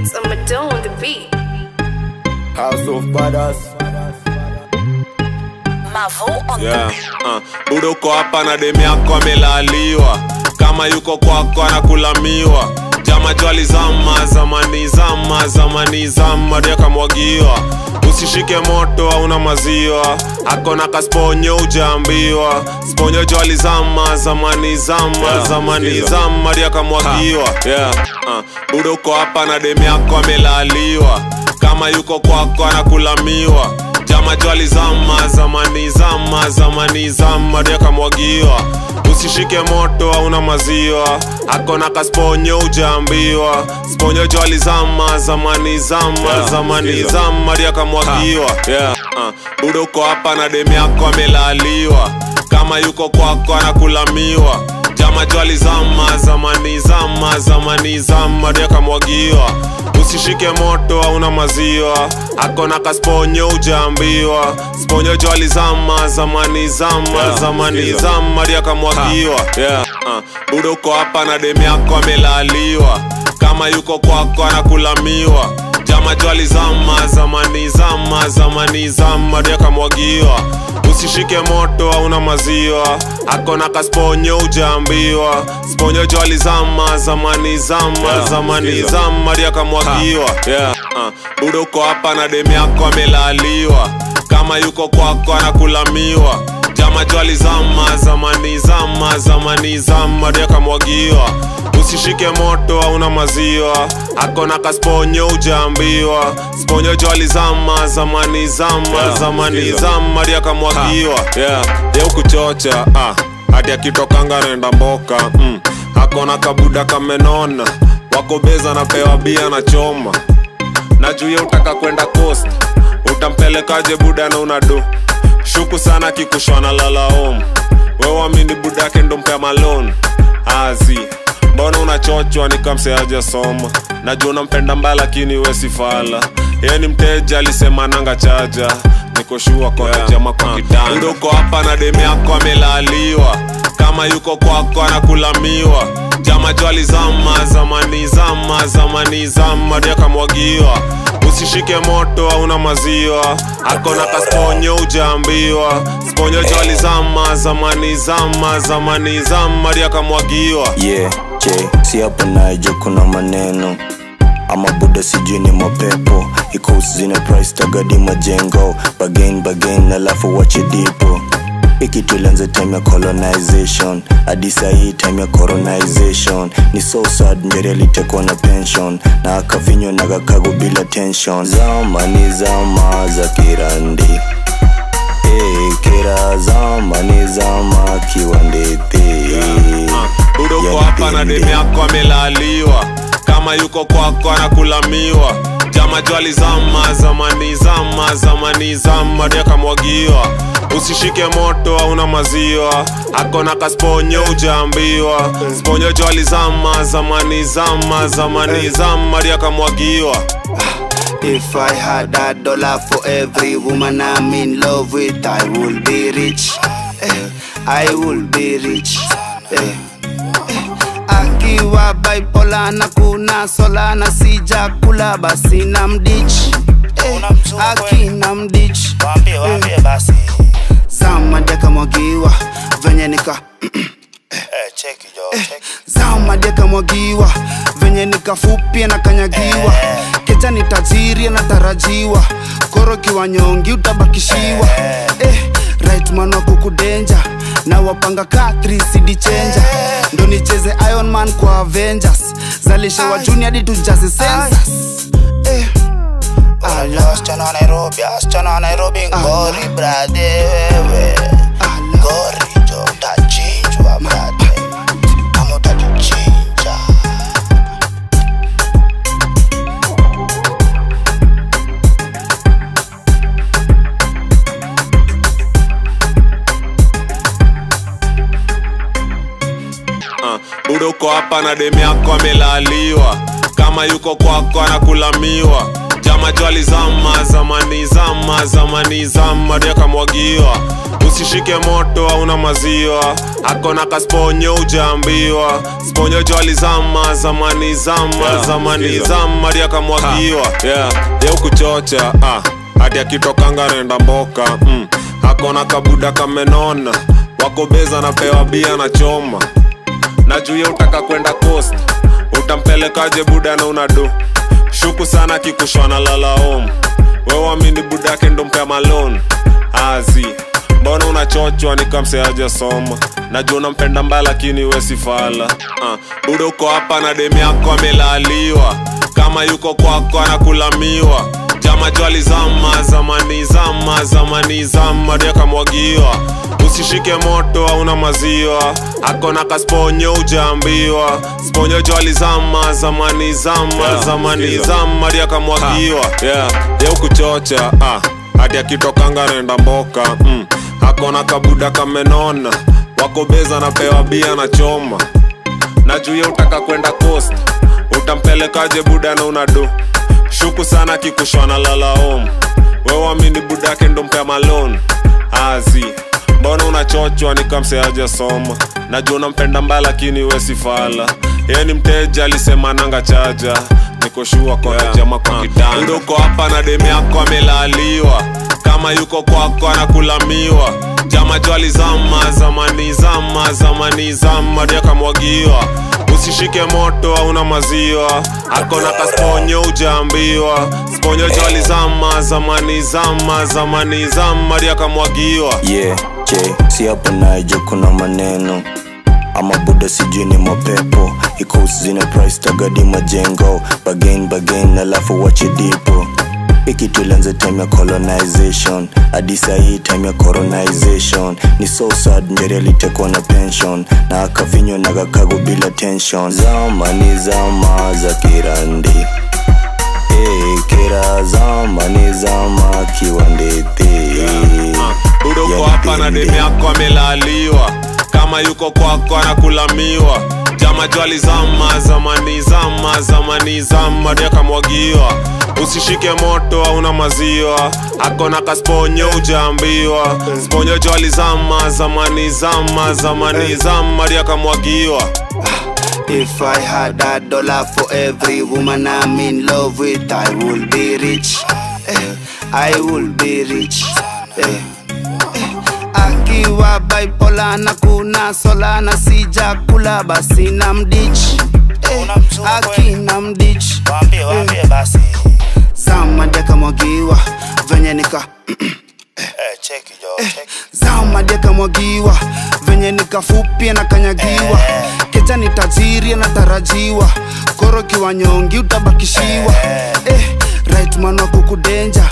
So I'ma do on the beat. House of Badass. Mavo on yeah. the beat. uh. budo uko hapa na demu yako amelaliwa kama yuko kwako anakulamiwa jama jwali zama zamani zama zamani zama ndio akamwagiwa usishike moto hauna maziwa akona kasponyo ujaambiwa sponyo jwali zama zamani zama Yeah, zamani sikiza. zama ndio akamwagiwa yeah. uh. budo uko hapa na demu yako amelaliwa kama yuko kwako anakulamiwa jama jwali zama zamani zama zamani zama ndio akamwagiwa usishike moto hauna maziwa akona kasponyo ujaambiwa sponyo jwali zama zamani zama Yeah, zamani sikiza. zama ndio akamwagiwa yeah. uh. budo uko hapa na demu yako amelaliwa kama yuko kwako anakulamiwa jama jwali zama zamani zama zamani zama ndio akamwagiwa usishike moto hauna maziwa akona kasponyo ujaambiwa sponyo jwali zama zamani zama Yeah, zamani sikiza. zama ndio akamwagiwa yeah. uh. budo uko hapa na demu yako amelaliwa kama yuko kwako anakulamiwa jama jwali zama zamani zama zamani zama ndio akamwagiwa usishike moto hauna maziwa akona kasponyo ujaambiwa sponyo jwali zama zamani zama Yeah, zamani sikiza. zama ndio akamwagiwa yeah. uh. budo uko hapa na demu yako amelaliwa kama yuko kwako anakulamiwa jama jwali zama zamani zama zamani zama ndio akamwagiwa usishike moto hauna maziwa akona kasponyo ujaambiwa sponyo jwali zama zamani zama Yeah, zamani sikiza. zama ndio akamwagiwa yeah. yeu kuchocha ah. hadi akitokanga naenda mboka mm. akona kabuda kamenona wako beza napewa bia na choma na juu ye utaka kwenda coast utampelekaje buda na unado shuku sana kikushwana lalaom wewamini budake ndo mpea malon azi mbona unachochwa nikamseaja soma najua unampenda mbaya lakini we sifala ye ni mteja alisema nanga chaja nikoshua kona Yeah. jama kwa Ah. kitanda Buda uko hapa na demu yako amelaliwa kama yuko kwako anakulamiwa jama jwali zama zamani zama zamani zama ndio akamwagiwa usishike moto hauna maziwa akona kasponyo ujaambiwa sponyo jwali zama zamani zama zamani zama ndio akamwagiwa yeah, je si hapa naje kuna maneno ama buda sijui ni mapepo ikusi zina price tagadi majengo bagain bagain alafu wache dipo ikitulianza time ya colonization hadi sahii time ya coronization ni so sad njeri alitekwa na pension na akavinywa na kakago bila tension zama ni zama za kirandi hey, kira zama ni zama kiwandete budo uko Yani hapa na dende. demu yako amelaliwa kama yuko kwako anakulamiwa jama jwali zama zamani zama zamani zama ndio akamwagiwa usishike moto hauna maziwa akona kasponyo ujaambiwa sponyo jwali zama zamani zama zamani zama ndio akamwagiwa If I had a dollar for every woman I'm in love with, I will be rich. Eh, I will be rich. Eh, eh. Akiwa bipolar na kuna sola na sija kula basi na mdich. Eh, akina mdich. Waambie, waambie basi. Zama deka mwagiwa venye nika Eh, cheki jo, cheki. zama deka mwagiwa venye nikafupia na kanyagiwa keja ni tajiri anatarajiwa koro kiwa nyongi utabakishiwa eh, right man wa kukudenja na wapanga ka 3 cd chenja ndo nicheze iron man kwa avengers zalishe wa juni hadi tujaze sensas eh, Unajua wasichana wa Nairobi, wasichana wa Nairobi ngori brade wewe. ala. Ngori jo, utachinjwa brade. Ama utajichinja. uh, buda uko hapa na demu yako amelaliwa kama yuko kwako anakulamiwa jama jwali zama zamani zama zamani zama diakamwagiwa usishike moto hauna maziwa akona kasponyo ujaambiwa sponyo jwali zama zamani zama Yeah, zamani sikiza. zama diakamwagiwa yeah. yeukuchocha ah. hadi akitokanga renda mboka mm. akona kabuda kamenona wakobeza napewa bia na choma na juu ya utaka kwenda coast utampelekaje buda na unadu shuku sana kikushwana lala home wewamini buda yake ndo mpea malon azi mbona unachochwa nikamseaja soma najua unampenda mbaya lakini wesifala uh, buda uko hapa na demu yako amelaliwa kama yuko kwako anakulamiwa jama jwali zama zamani zama zamani zama diakamwagiwa usishike moto hauna maziwa akona kasponyo ujaambiwa sponyo jwali zama zamani zama Yeah, zamani sikiza. zama diakamwagiwa yeah. yeukuchocha ah. hadi akitokanga renda mboka mm. akona kabuda kamenona wakobeza napewa bia na choma na juu ya utaka kwenda coast utampelekaje buda na unadu shuku sana kikushwana lala home wewamini buda yake ndo mpea malon azi mbona unachochwa nikamseaja soma najua unampenda mbaya lakini wesifala ye ni mteja alisema nanga chaja nikoshua kwa yeah. jama kwa kitanda uko hapa na demu yako amelaliwa kama yuko kwako anakulamiwa jama jwali zama zamani zama zamani zama diakamwagiwa usishike moto hauna maziwa akona kasponyo ujaambiwa sponyo jwali zama zamani zama zamani zama diakamwagiwa yeah je si hapa naija kuna maneno ama buda sijui ni mapepo ikos zina price tagadi majengo bagain bagain alafu wache dipo ikitulianza time ya colonization hadi sahii time ya coronization ni so sad njeri alitekwa na pension na akavinywa na kakago bila tension zama ni zama za kirandi hey, kira zama ni zama kiwandete buda uko Yani hapa na pinde. demu yako amelaliwa kama yuko kwako anakulamiwa jama jwali zama zamani zama zamani zama diakamwagiwa usishike moto hauna maziwa akona kasponyo ujaambiwa sponyo jwali zama zamani zama zamani zama diakamwagiwa If I had a dollar for every woman I'm in love with, I would be rich. Eh, I would be rich. Eh, eh. Akiwa bipolar na kuna sola na sijakula basi na mdich. Eh, Unamchukua akina mdich. Waambie, waambie basi. Zama dekamwagiwa venye nika Eh, cheki jo, cheki. zama dekamwagiwa venye nikafupia na kanyagiwa keja ni tajiri anatarajiwa koro kiwa nyongi utabakishiwa eh, right man wa kukudenja